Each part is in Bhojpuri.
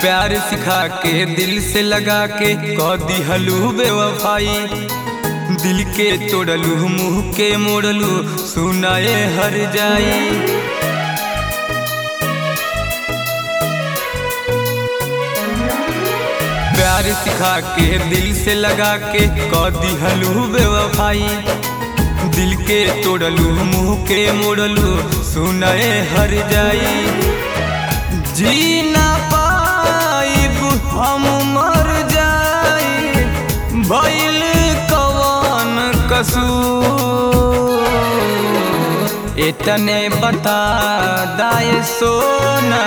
प्यार सिखा के दिल से लगा के कह दिहलू बेवफाई दिल के तोड़लू मुंह के मोड़लू सुनाए हर जाई प्यार सिखा के दिल से लगा के कह दिहलू बेवफाई दिल के तोड़लू मुंह के मोड़लू सुनाए हर जाई जी ना पाइब हम मर जाई भइल कवन कसूर इतने बता दाए सोना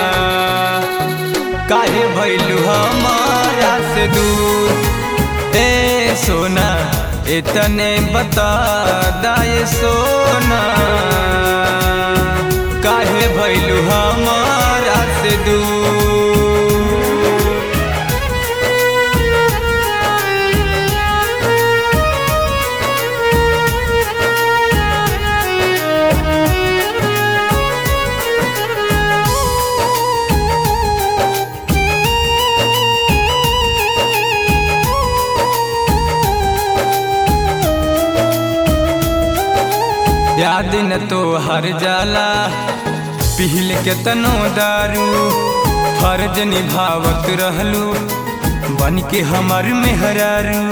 काहे भइलू हमारा से दूर ए सोना इतने बता दाए सोना काहे भइलू हमारा से दूर याद न तो हर जाला पिहल के तनो दारू फर्ज निभावत रहलू बन के हमर मेहरारू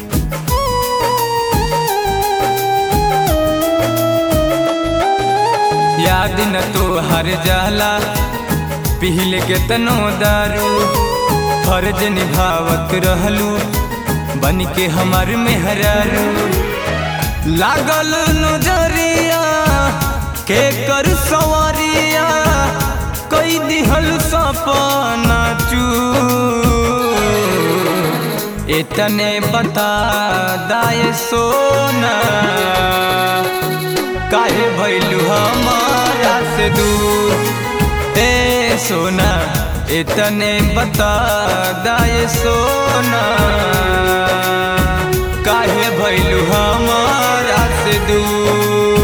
याद न तो हर जाला पिहल के तनो दारू फर्ज निभावत रहलू बन के हमर मेहरारू लागल नजरिया के कर सवरिया कई दिहल सपना चू इतने बता दाए सोना काहे भइलू हमारा से दूर ए सोना इतने बता दाए सोना काहे भइलू हमारा से दूर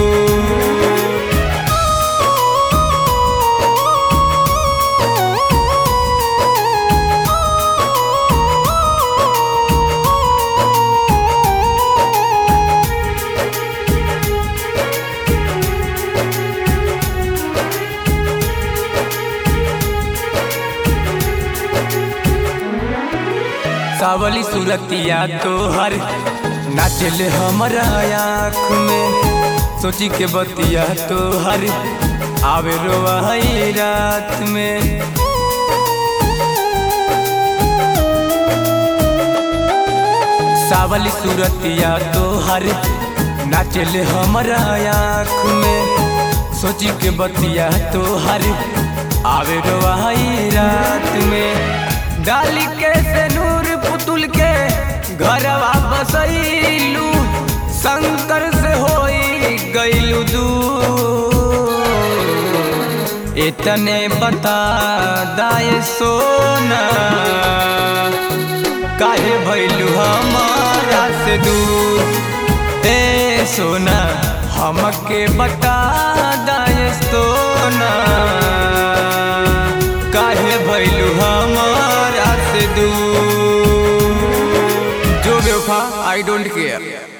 सावली सूरतिया तोहर नाचल हमरा आँख में सोची के बतिया तोहर आवे रोवाई रात में सावली सूरतिया तोहर नाचल हमरा आँख में सोची के बतिया तोहर आवे रोवाई रात में डाली के से नूर पुतुल के घरवा बसैलू शंकर से होई गईलू दूर इतने बता दाए सोना काहे भइलू हमारा से दूर ए सोना हमके बता दाए सोना काहे भइलू हमारा से दूर जो बेवफा आई डोंट केयर